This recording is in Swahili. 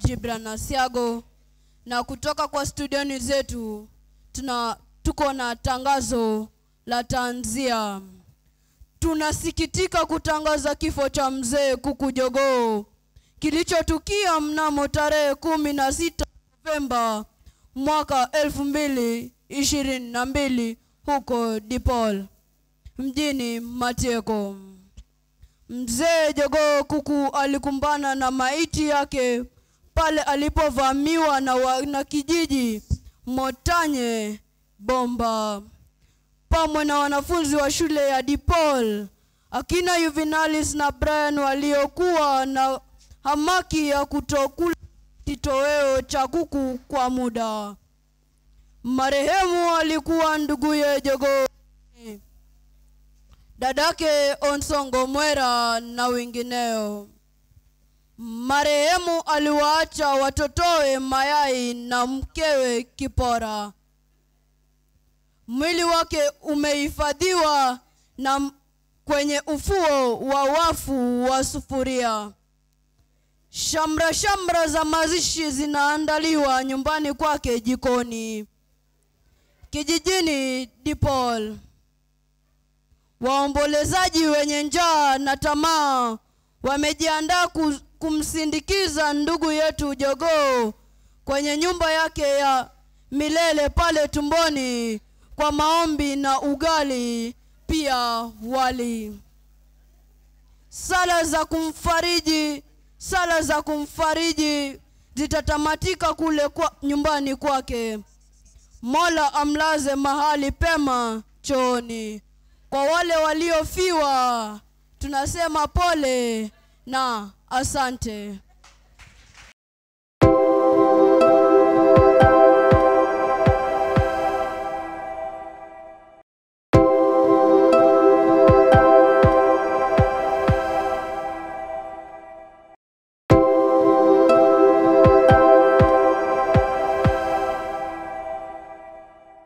Jibran Asiago, na kutoka kwa studioni zetu tuna tuko na tangazo la tanzia. Tunasikitika kutangaza kifo cha mzee Kuku Jogoo kilichotukia mnamo tarehe kumi na sita Novemba mwaka elfu mbili ishirini na mbili huko Dipol mjini Matieko. Mzee Jogoo Kuku alikumbana na maiti yake pale alipovamiwa na wanakijiji Motanye Bomba pamwe na wanafunzi wa shule ya Dipol akina Juvenalis na Brian waliokuwa na hamaki ya kutokula kitoweo cha kuku kwa muda. Marehemu alikuwa nduguye Jogoo, dadake Onsongo Mwera na wengineo. Marehemu aliwaacha watotowe Mayai na mkewe Kipora. Mwili wake umehifadhiwa na kwenye ufuo wa wafu wa Sufuria. Shamra shamra za mazishi zinaandaliwa nyumbani kwake jikoni kijijini Dipol. Waombolezaji wenye njaa na tamaa wamejiandaa kumsindikiza ndugu yetu Jogoo kwenye nyumba yake ya milele pale tumboni kwa maombi na ugali pia wali. Sala za kumfariji sala za kumfariji zitatamatika kule kwa nyumbani kwake. Mola amlaze mahali pema chooni. Kwa wale waliofiwa tunasema pole na asante.